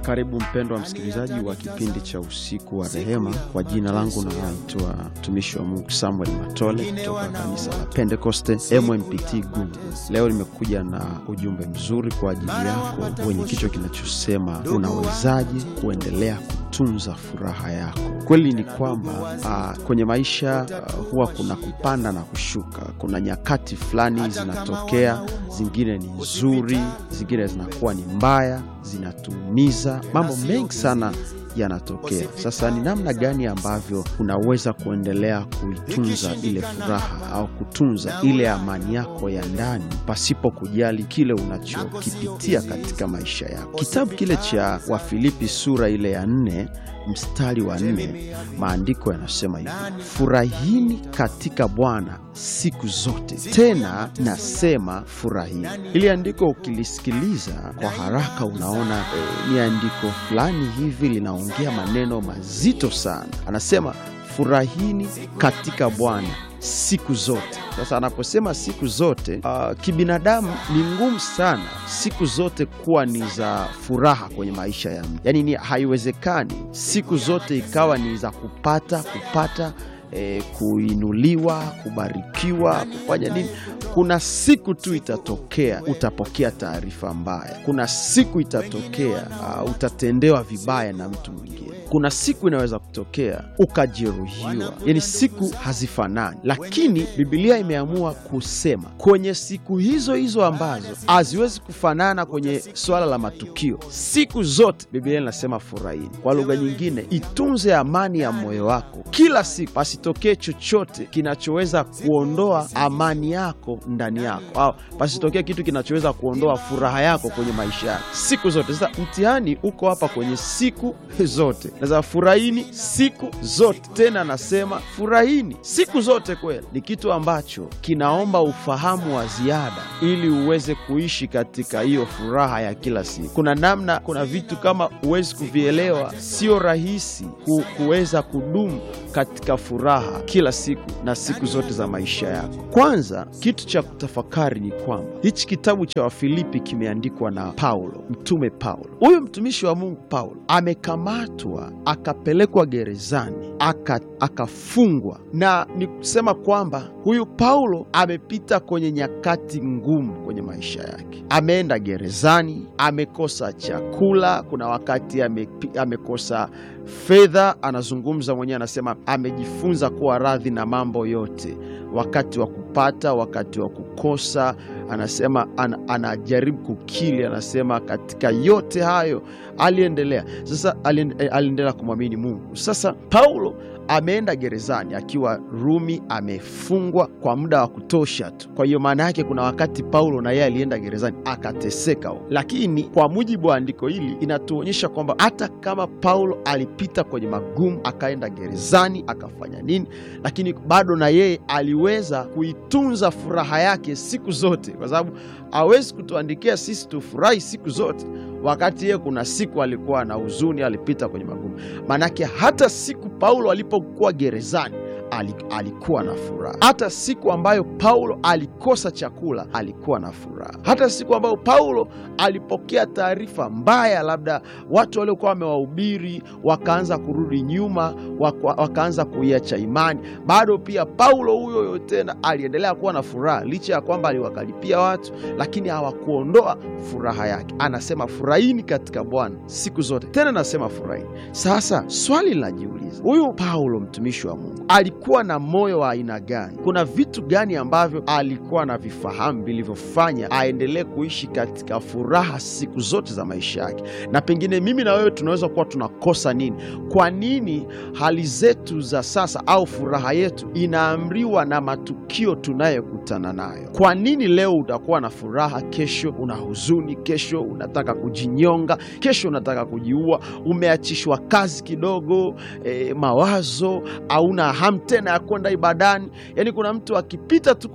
Karibu mpendwa msikilizaji wa kipindi cha usiku wa rehema. Kwa jina langu naitwa mtumishi wa Mungu Samuel Matole kutoka kanisa la Pentekoste MMPT Gungu. Leo nimekuja na ujumbe mzuri kwa ajili yako wenye kichwa kinachosema unawezaje kuendelea kutunza furaha yako. Kweli ni kwamba uh, kwenye maisha uh, huwa kuna kupanda na kushuka. Kuna nyakati fulani zinatokea, zingine ni nzuri, zingine zinakuwa ni mbaya, zinatuumiza. Mambo mengi sana yanatokea. Sasa ni namna gani ambavyo unaweza kuendelea kuitunza ile furaha au kutunza ile amani yako ya ndani pasipo kujali kile unachokipitia katika maisha yako. Kitabu kile cha Wafilipi sura ile ya nne mstari wa nne maandiko yanasema hivi, furahini katika Bwana siku zote, tena nasema furahini. Ili andiko ukilisikiliza kwa haraka unaona eh, ni andiko fulani hivi linaongea maneno mazito sana. Anasema furahini katika Bwana siku zote. Sasa anaposema siku zote, uh, kibinadamu ni ngumu sana siku zote kuwa ni za furaha kwenye maisha ya mtu, yaani ni haiwezekani siku zote ikawa ni za kupata kupata eh, kuinuliwa, kubarikiwa, kufanya nini. Kuna siku tu itatokea utapokea taarifa mbaya. Kuna siku itatokea uh, utatendewa vibaya na mtu mwingine. Kuna siku inaweza kutokea ukajeruhiwa, yaani siku hazifanani, lakini Biblia imeamua kusema kwenye siku hizo hizo ambazo haziwezi kufanana kwenye swala la matukio, siku zote Biblia inasema furahini. Kwa lugha nyingine, itunze amani ya moyo wako kila siku, pasitokee chochote kinachoweza kuondoa amani yako ndani yako, au pasitokee kitu kinachoweza kuondoa furaha yako kwenye maisha yako siku zote. Sasa mtihani uko hapa kwenye siku zote Nasema furahini siku zote, tena anasema furahini siku zote. Kweli ni kitu ambacho kinaomba ufahamu wa ziada ili uweze kuishi katika hiyo furaha ya kila siku. Kuna namna, kuna vitu kama huwezi kuvielewa, sio rahisi ku, kuweza kudumu katika furaha kila siku na siku zote za maisha yako. Kwanza, kitu cha kutafakari ni kwamba hichi kitabu cha Wafilipi kimeandikwa na Paulo, mtume Paulo. Huyu mtumishi wa Mungu Paulo amekamatwa akapelekwa gerezani akafungwa, aka na ni kusema kwamba huyu Paulo amepita kwenye nyakati ngumu kwenye maisha yake. Ameenda gerezani, amekosa chakula, kuna wakati ame, amekosa fedha. Anazungumza mwenyewe, anasema amejifunza kuwa radhi na mambo yote, wakati wa kupata, wakati wa kukosa. Anasema an, anajaribu kukili, anasema katika yote hayo aliendelea. Sasa aliendelea kumwamini Mungu. Sasa Paulo ameenda gerezani akiwa Rumi, amefungwa kwa muda wa kutosha tu. Kwa hiyo maana yake kuna wakati Paulo na yeye alienda gerezani akateseka, lakini kwa mujibu wa andiko hili inatuonyesha kwamba hata kama Paulo alipita kwenye magumu, akaenda gerezani akafanya nini, lakini bado na yeye aliweza kuitunza furaha yake siku zote, kwa sababu hawezi kutuandikia sisi tufurahi siku zote wakati yeye kuna siku alikuwa na huzuni, alipita kwenye magumu. Maanake hata siku Paulo alipokuwa gerezani alikuwa na furaha. Hata siku ambayo Paulo alikosa chakula alikuwa na furaha. Hata siku ambayo Paulo alipokea taarifa mbaya, labda watu waliokuwa wamewahubiri wakaanza kurudi nyuma, wakaanza kuiacha imani, bado pia Paulo huyo huyo tena aliendelea kuwa na furaha, licha ya kwamba aliwakalipia watu, lakini hawakuondoa furaha yake. Anasema furahini katika Bwana siku zote, tena anasema furahini. Sasa swali linajiuliza, huyu Paulo mtumishi wa Mungu alikuwa na moyo wa aina gani? Kuna vitu gani ambavyo alikuwa na vifahamu vilivyofanya aendelee kuishi katika furaha siku zote za maisha yake? Na pengine mimi na wewe tunaweza kuwa tunakosa nini? Kwa nini hali zetu za sasa au furaha yetu inaamriwa na matukio tunayokutana nayo? Kwa nini leo utakuwa na furaha, kesho una huzuni, kesho unataka kujinyonga, kesho unataka kujiua, umeachishwa kazi kidogo, eh, mawazo hauna hamu tena ya kwenda ibadani. Yaani kuna mtu akipita tu kwenye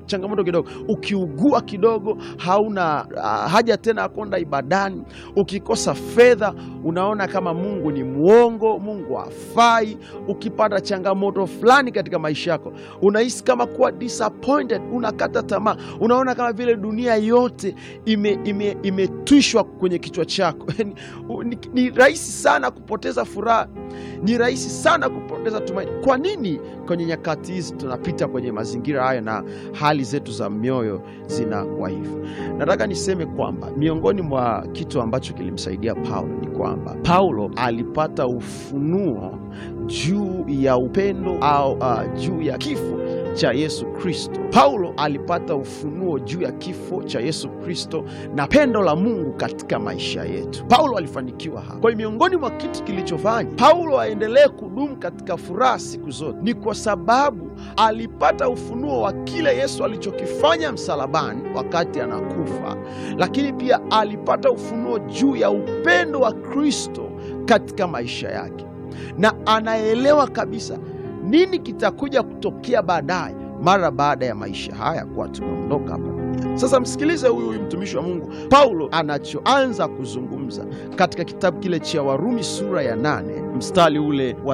changamoto kidogo, ukiugua kidogo, hauna uh, haja tena ya kwenda ibadani, ukikosa fedha, unaona kama Mungu ni mwongo, Mungu hafai. Ukipata changamoto fulani katika maisha yako, unahisi kama kuwa disappointed, unakata tamaa, unaona kama vile dunia yote imetwishwa ime, ime kwenye kichwa chako ni, ni rahisi sana kupoteza furaha, ni rahisi sana kupoteza tumaini. Kwa nini kwenye nyakati hizi tunapita kwenye mazingira haya na hali zetu za mioyo zinakuwa hivyo? Nataka niseme kwamba miongoni mwa kitu ambacho kilimsaidia Paulo ni kwamba Paulo alipata ufunuo juu ya upendo au uh, juu ya kifo cha Yesu Kristo. Paulo alipata ufunuo juu ya kifo cha Yesu Kristo na pendo la Mungu katika maisha yetu. Paulo alifanikiwa hapa. Kwa hiyo miongoni mwa kitu kilichofanya Paulo aendelee kudumu katika furaha siku zote ni kwa sababu alipata ufunuo wa kile Yesu alichokifanya msalabani wakati anakufa, lakini pia alipata ufunuo juu ya upendo wa Kristo katika maisha yake, na anaelewa kabisa nini kitakuja kutokea baadaye mara baada ya maisha haya kuwa tumeondoka hapa duniani. Sasa msikilize huyu huyu mtumishi wa Mungu Paulo anachoanza kuzungumza katika kitabu kile cha Warumi sura ya nane mstari ule wa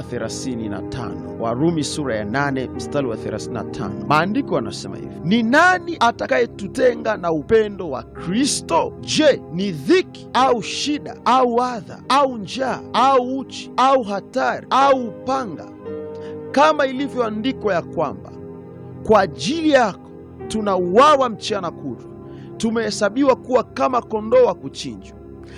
35. Warumi sura ya nane mstari wa 35, maandiko yanasema hivi: ni nani atakayetutenga na upendo wa Kristo? Je, ni dhiki au shida au adha au njaa au uchi au hatari au upanga kama ilivyoandikwa ya kwamba kwa ajili yako tunauawa mchana kutwa, tumehesabiwa kuwa kama kondoo wa kuchinjwa.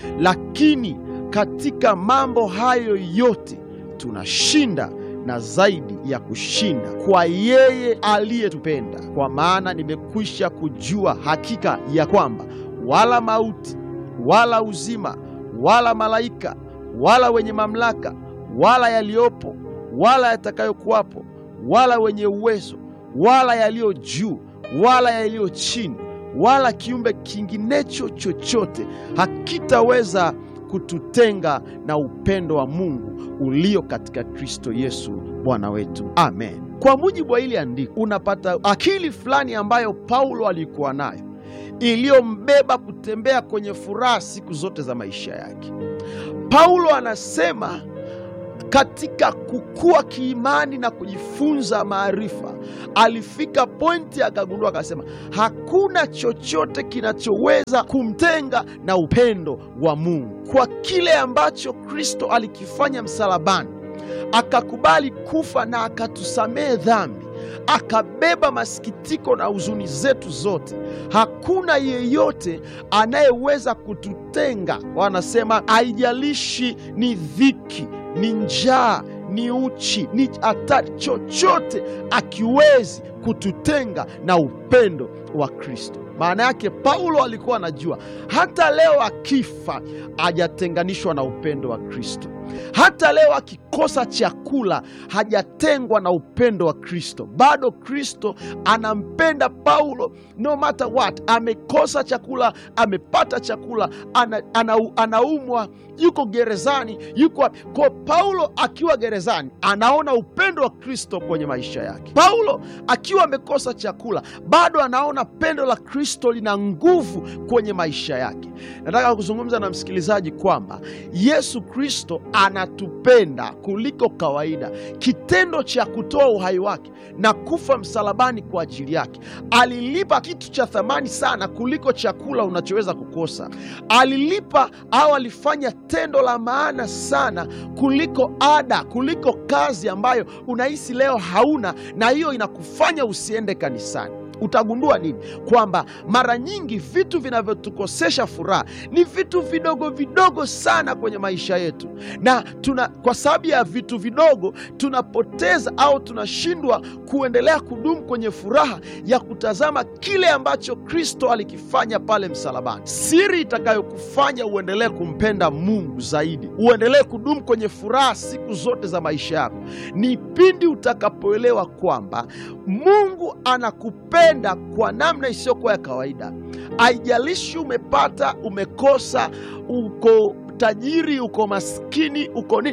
Lakini katika mambo hayo yote tunashinda na zaidi ya kushinda kwa yeye aliyetupenda. Kwa maana nimekwisha kujua hakika ya kwamba wala mauti wala uzima wala malaika wala wenye mamlaka wala yaliyopo wala yatakayokuwapo wala wenye uwezo wala yaliyo juu wala yaliyo chini wala kiumbe kinginecho chochote hakitaweza kututenga na upendo wa Mungu ulio katika Kristo Yesu Bwana wetu. Amen. Kwa mujibu wa hili andiko, unapata akili fulani ambayo Paulo alikuwa nayo iliyombeba kutembea kwenye furaha siku zote za maisha yake. Paulo anasema katika kukua kiimani na kujifunza maarifa, alifika pointi akagundua, akasema hakuna chochote kinachoweza kumtenga na upendo wa Mungu. Kwa kile ambacho Kristo alikifanya msalabani, akakubali kufa na akatusamehe dhambi, akabeba masikitiko na huzuni zetu zote. Hakuna yeyote anayeweza kututenga. Wanasema haijalishi ni dhiki ni njaa, ni uchi, ni hatari, chochote akiwezi kututenga na upendo wa Kristo. Maana yake Paulo alikuwa anajua hata leo akifa hajatenganishwa na upendo wa Kristo. Hata leo akikosa chakula hajatengwa na upendo wa Kristo. Bado Kristo anampenda Paulo no matter what. Amekosa chakula, amepata chakula, ana, ana, anaumwa, yuko gerezani, yuko kwa Paulo. Akiwa gerezani anaona upendo wa Kristo kwenye maisha yake. Paulo akiwa amekosa chakula, bado anaona pendo la Kristo lina nguvu kwenye maisha yake. Nataka kuzungumza na msikilizaji kwamba Yesu Kristo anatupenda kuliko kawaida. Kitendo cha kutoa uhai wake na kufa msalabani kwa ajili yake, alilipa kitu cha thamani sana kuliko chakula unachoweza kukosa. Alilipa au alifanya tendo la maana sana kuliko ada, kuliko kazi ambayo unahisi leo hauna, na hiyo inakufanya usiende kanisani. Utagundua nini? Kwamba mara nyingi vitu vinavyotukosesha furaha ni vitu vidogo vidogo sana kwenye maisha yetu, na tuna, kwa sababu ya vitu vidogo tunapoteza au tunashindwa kuendelea kudumu kwenye furaha ya kutazama kile ambacho Kristo alikifanya pale msalabani. Siri itakayokufanya uendelee kumpenda Mungu zaidi, uendelee kudumu kwenye furaha siku zote za maisha yako ni pindi utakapoelewa kwamba Mungu anakupenda kwa namna isiyokuwa ya kawaida. Haijalishi umepata, umekosa, uko tajiri, uko maskini, uko nini,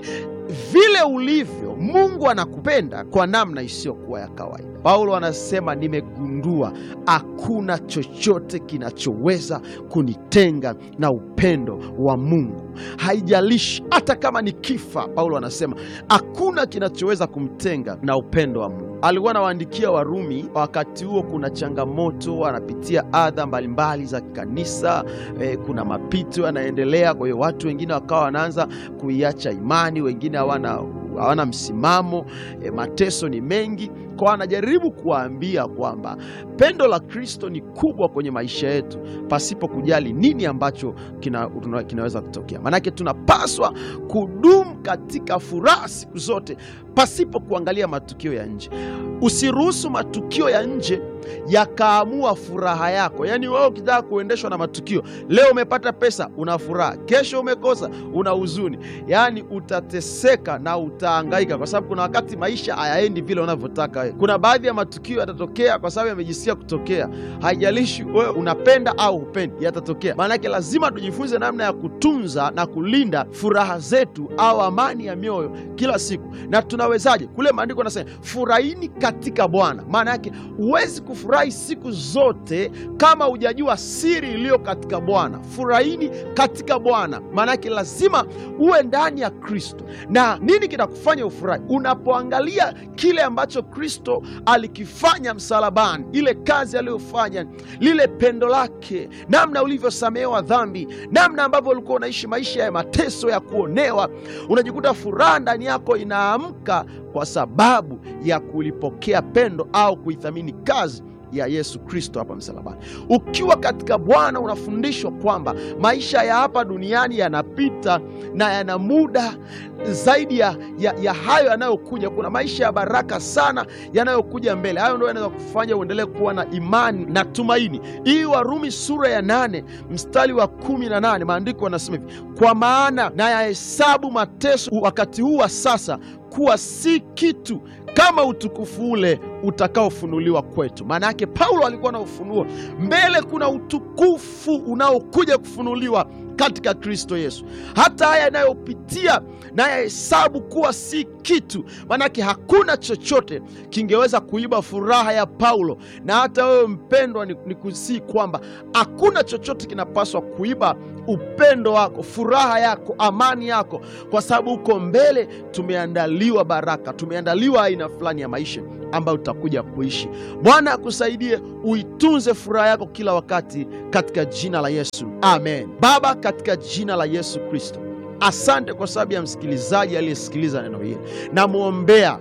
vile ulivyo, Mungu anakupenda kwa namna isiyokuwa ya kawaida. Paulo anasema nimegundua hakuna chochote kinachoweza kunitenga na upendo wa Mungu, haijalishi hata kama ni kifa. Paulo anasema hakuna kinachoweza kumtenga na upendo wa Mungu. Alikuwa anawaandikia Warumi, wakati huo kuna changamoto, wanapitia adha mbalimbali za kanisa eh, kuna mapito yanaendelea. Kwa hiyo watu wengine wakawa wanaanza kuiacha imani, wengine hawana hawana msimamo e, mateso ni mengi kwa, anajaribu kuwaambia kwamba pendo la Kristo ni kubwa kwenye maisha yetu, pasipo kujali nini ambacho kina, kinaweza kutokea. Maanake tunapaswa kudumu katika furaha siku zote, pasipo kuangalia matukio ya nje. Usiruhusu matukio ya nje yakaamua furaha yako. Yaani wewe ukitaka kuendeshwa na matukio, leo umepata pesa, una furaha, kesho umekosa, una huzuni, yaani utateseka na utahangaika, kwa sababu kuna wakati maisha hayaendi vile unavyotaka wewe. Kuna baadhi ya matukio yatatokea kwa sababu yamejisikia kutokea, haijalishi wewe unapenda au hupendi, yatatokea. Maanake lazima tujifunze namna ya kutunza na kulinda furaha zetu au amani ya mioyo kila siku. Na tunawezaje? Kule maandiko anasema furahini katika Bwana. Maana yake huwezi kufurahi siku zote kama hujajua siri iliyo katika Bwana. Furahini katika Bwana, maanake lazima uwe ndani ya Kristo. Na nini kinakufanya ufurahi? Unapoangalia kile ambacho Kristo alikifanya msalabani, ile kazi aliyofanya, lile pendo lake, namna ulivyosamehewa dhambi, namna ambavyo ulikuwa unaishi maisha ya mateso ya kuonewa, unajikuta furaha ndani yako inaamka kwa sababu ya kulipokea pendo au kuithamini kazi ya Yesu Kristo hapa msalabani. Ukiwa katika Bwana unafundishwa kwamba maisha ya hapa duniani yanapita na yana muda zaidi ya, ya, ya hayo yanayokuja. Kuna maisha ya baraka sana yanayokuja mbele. Hayo ndio yanaweza kufanya uendelee kuwa na imani na tumaini. Hii Warumi sura ya nane mstari wa kumi na nane maandiko yanasema hivi, kwa maana na yahesabu mateso wakati huu wa sasa kuwa si kitu kama utukufu ule utakaofunuliwa kwetu. Maana yake Paulo alikuwa na ufunuo mbele, kuna utukufu unaokuja kufunuliwa katika Kristo Yesu. Hata haya yanayopitia na yahesabu kuwa si kitu, maanake hakuna chochote kingeweza kuiba furaha ya Paulo. Na hata wewe mpendwa, ni, ni kusii kwamba hakuna chochote kinapaswa kuiba upendo wako, furaha yako, amani yako, kwa sababu huko mbele tumeandaliwa baraka, tumeandaliwa aina fulani ya maisha ambayo utakuja kuishi. Bwana akusaidie uitunze furaha yako kila wakati katika jina la Yesu, amen. Baba, katika jina la Yesu Kristo, asante kwa sababu ya msikilizaji aliyesikiliza neno hili. Namwombea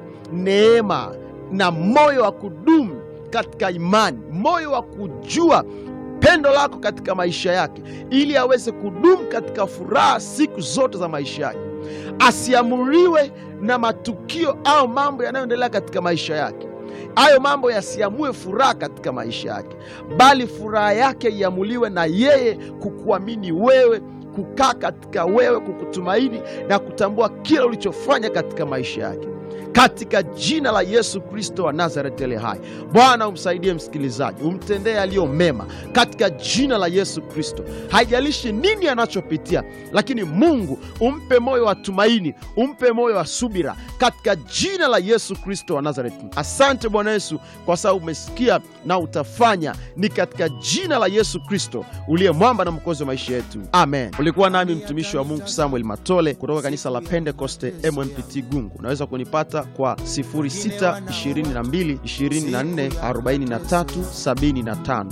neema na moyo wa kudumu katika imani, moyo wa kujua pendo lako katika maisha yake, ili aweze kudumu katika furaha siku zote za maisha yake, asiamuriwe na matukio au mambo yanayoendelea katika maisha yake. Hayo mambo yasiamue furaha katika maisha yake, bali furaha yake iamuliwe na yeye kukuamini wewe, kukaa katika wewe, kukutumaini na kutambua kile ulichofanya katika maisha yake katika jina la Yesu Kristo wa Nazareti aliye hai. Bwana, umsaidie msikilizaji, umtendee aliyo mema katika jina la Yesu Kristo. Haijalishi nini anachopitia, lakini Mungu umpe moyo wa tumaini, umpe moyo wa subira katika jina la Yesu Kristo wa Nazareti. Asante Bwana Yesu kwa sababu umesikia na utafanya, ni katika jina la Yesu Kristo uliye mwamba na mwokozi wa maisha yetu, amen. Ulikuwa nami mtumishi wa Mungu Samuel Matole kutoka kanisa la Pentekoste MMPT Gungu. Unaweza kunipata kwa 0622 24 43 75,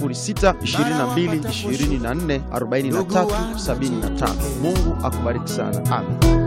0622 24 43 75. Mungu akubariki sana, amen.